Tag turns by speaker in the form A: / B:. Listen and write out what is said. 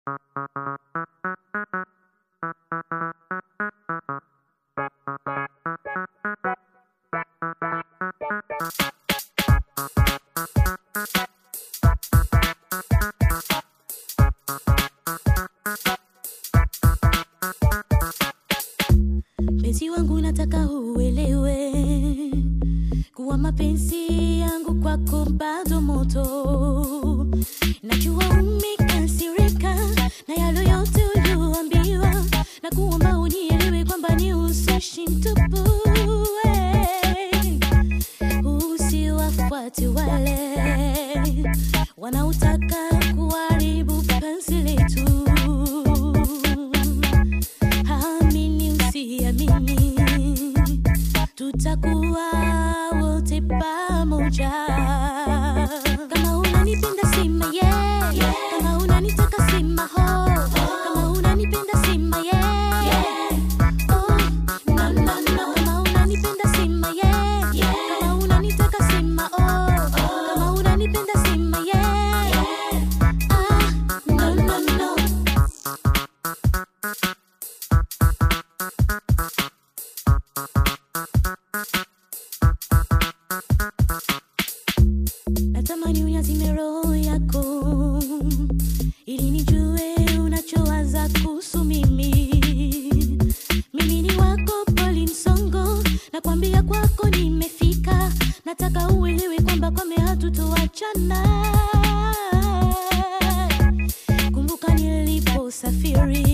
A: Mpenzi wangu nataka uelewe kuwa mapenzi yangu kwako bado moto. Najua umekasirika na yale yote ulioambiwa, na kuomba unielewe kwamba ni uzushi mtupu. eh. Usiwafuate wale wanaotaka kuharibu penzi letu. Amini usiamini, tutakuwa wote pamoja. Kama unanipenda sema yeah, kama unanitaka sema ho, kama unanipenda sema yeah. Oh, no, no, no. Kama unanipenda sema yeah, kama unanitaka sema oh, kama unanipenda sema yeah. Ah, no, no, no. natamani uyazime roho yako ili nijue unachowaza kuhusu mimi mimi ni wako poli msongo nakwambia kwako nimefika nataka uelewe kwamba kwame hatutoachana kumbuka niliposafiri